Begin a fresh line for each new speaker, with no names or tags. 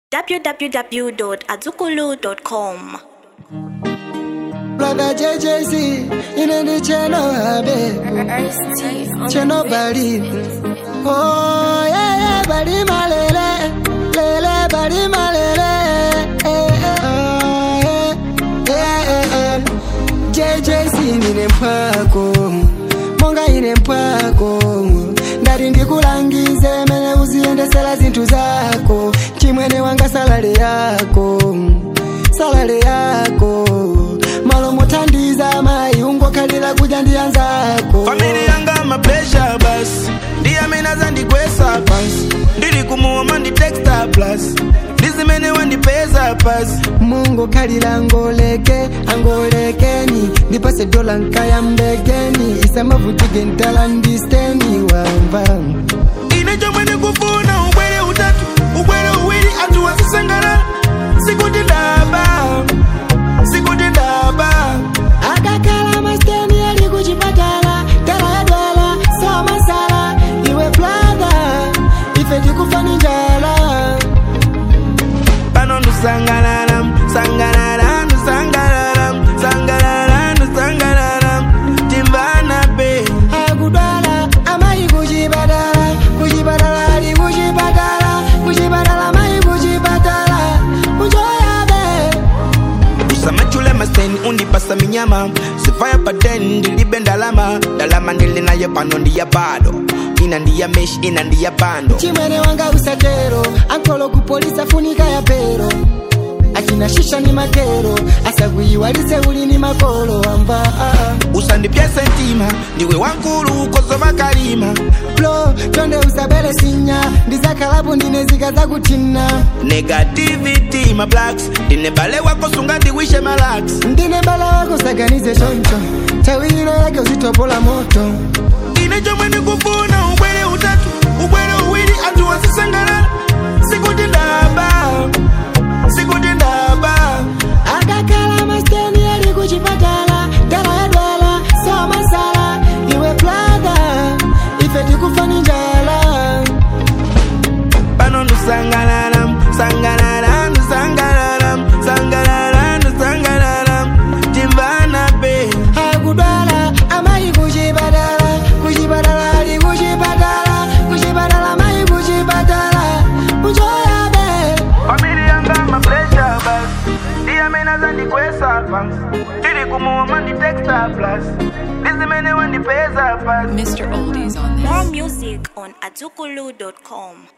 www.azukulu.com.
Brother JJC, in the channel, abe, channel body. Oh, yeah, yeah, body malele, lele, body malele. Eh, eh, oh, yeah, yeah, yeah. JJC nine mpwako, monga ine mpwako. ndati ndikulangize mene uziyendesera zinthu zako chimwene wanga salale yako salale yako malo mothandiza mayi ungokhalira kudya ndi anzako
famili yanga mapresha basi ndiye amene azandigwesa pansi ndili kumuoma ndi texta plus ndizimene wandipeza pasi
mungokhalira angoleke angolekeni ndipase dola nkayambekeni isamavutike ntalandisteni wamva
ine chomwe ndikufuna ubwere utatu ubwere uwiri anthu wasisangalala sikuti ndaba sikuti ndaba
akakhala masteni ali kuchipatala tala yadwala somasala iwe brother ife tikufani njala
pano ndusangalala sangalala ndusangalala sangalala ndusangalala timvana be
akudwala amayi kuchipatala kuchipatala ali kuchipatala kuchipatala amayi kuchipatala kuchoyabe
usamachule maseni undipasa minyama sifaya paten ndilibe ndalama ndalama ndili nayo pano ndiya bado ina ndiya mesh ina ndiya bando
chimwene wanga usatero ankolo kupolisa funika ya pero achina shisha ni makero asakuyiwalise uli ni makolo wamba
usandipyese ntima ndiwe wankulu ukozova kalima
blo chonde usabele sinya ndizakalapo ndine zika zakutina
negativity ma blacks ndine bale wako sunga ndiwishe malax
ndine bala wako saganize choncho tawilo yake uzitopola moto
ine chomwe ndikufuna ubwere utatu ubwere uwiri anthu wasisangalala sikuti ndaba sikuti ndaba
akakhala masteni ali kuchipatala dala yadwala somasala iwe brother ife tikufani njala
pano ndusangalala sangalala ndusangalala sangalala ndusangalala timvana be
akudwala amayi kuchipatala kuchipatala ali kuchipatala kuchipatala amayi kuchipatala kuchoyabe
famili yanga mapresha basi ndiye amene azandikwesa pansi ndili kumuoma ndi texta plus ndizimene wandipeza pasi
Mr. Oldies on this.
More music on azukulu.com.